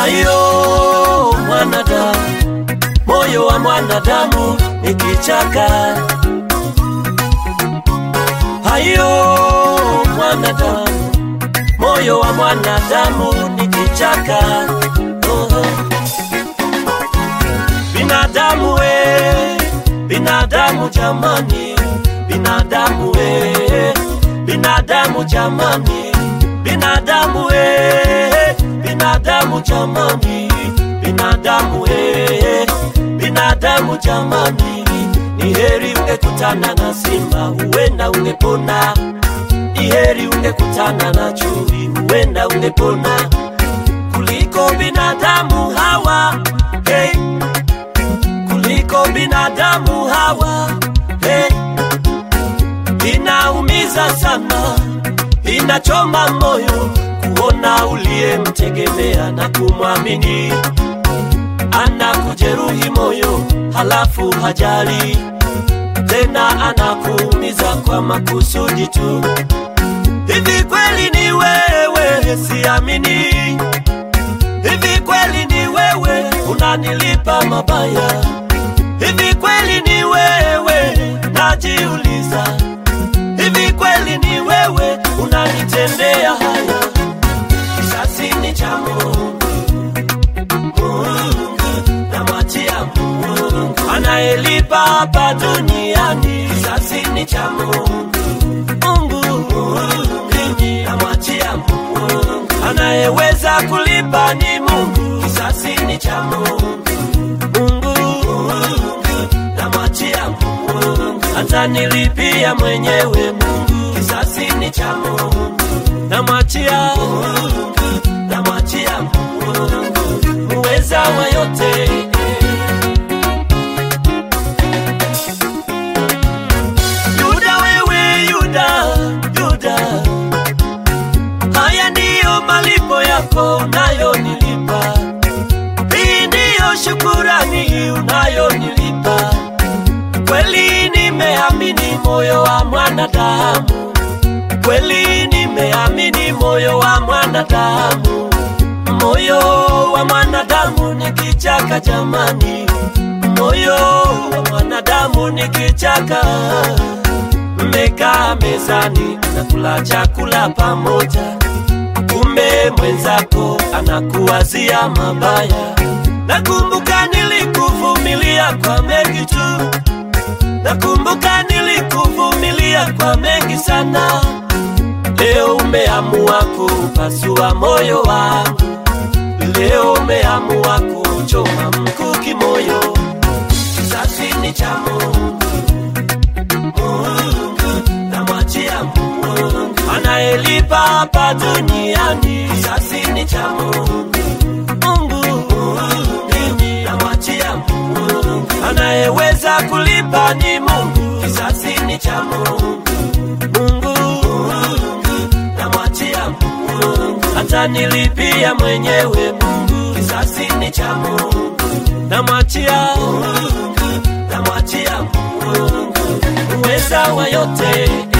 Hayo mwanadamu, moyo wa mwanadamu ni kichaka. Hayo mwanadamu, moyo wa mwanadamu ni kichaka. Oh. Binadamu we, binadamu jamani, binadamu we, binadamu jamani, binadamu we, binadamu jamani, binadamu we, binadamu jamani, ni heri ungekutana na simba, huenda ungepona. Ni heri ungekutana na chui, huenda ungepona kuliko binadamu hawa hey kuliko binadamu hawa hey. Inaumiza sana, inachoma moyo kuona uliyemtegemea na kumwamini anakujeruhi moyo, halafu hajali tena, anakuumiza kwa makusudi tu. Hivi kweli ni wewe? Siamini. Hivi kweli ni wewe unanilipa mabaya? Hivi kweli ni wewe? Najiuliza, hivi kweli ni wewe unanitendea haya? Kisasi ni cha Mungu, Mungu namwachia Mungu anayelipa hapa duniani. Kisasi ni cha Mungu, Mungu, Mungu namwachia Mungu anayeweza kulipa ni Mungu. Kisasi ni cha Mungu, Mungu, Mungu namwachia Mungu atanilipia mwenyewe Mungu. Kisasi ni cha Mungu, namwachia Mungu, namwachia Mungu muweza wa yote. Yuda wewe, Yuda, Yuda, haya ndiyo malipo yako unayonilipa. Hii ndiyo shukurani unayonilipa. Kweli nimeamini moyo wa mwanadamu, kweli nimeamini moyo wa mwanadamu. Moyo wa mwanadamu ni kichaka jamani, moyo wa mwanadamu ni kichaka. Mmekaa mezani na kula chakula pamoja, kumbe mwenzako anakuwazia mabaya. Nakumbuka nilikuvumilia kwa mengi tu, nakumbuka nilikuvumilia kwa mengi sana. Leo umeamua kupasua moyo wangu, leo umeamua kuchoma mkuki moyo. Kisasi ni cha Mungu, Mungu namwachia Mungu anayelipa hapa duniani. Kisasi ni cha Mungu, Mungu, Mungu namwachia Mungu anayeweza kulipa ni Mungu. Kisasi ni cha Mungu, Mungu, Mungu namwachia Mungu atanilipia mwenyewe Mungu. Kisasi ni cha Mungu, namwachia Mungu, namwachia Mungu muweza wa yote.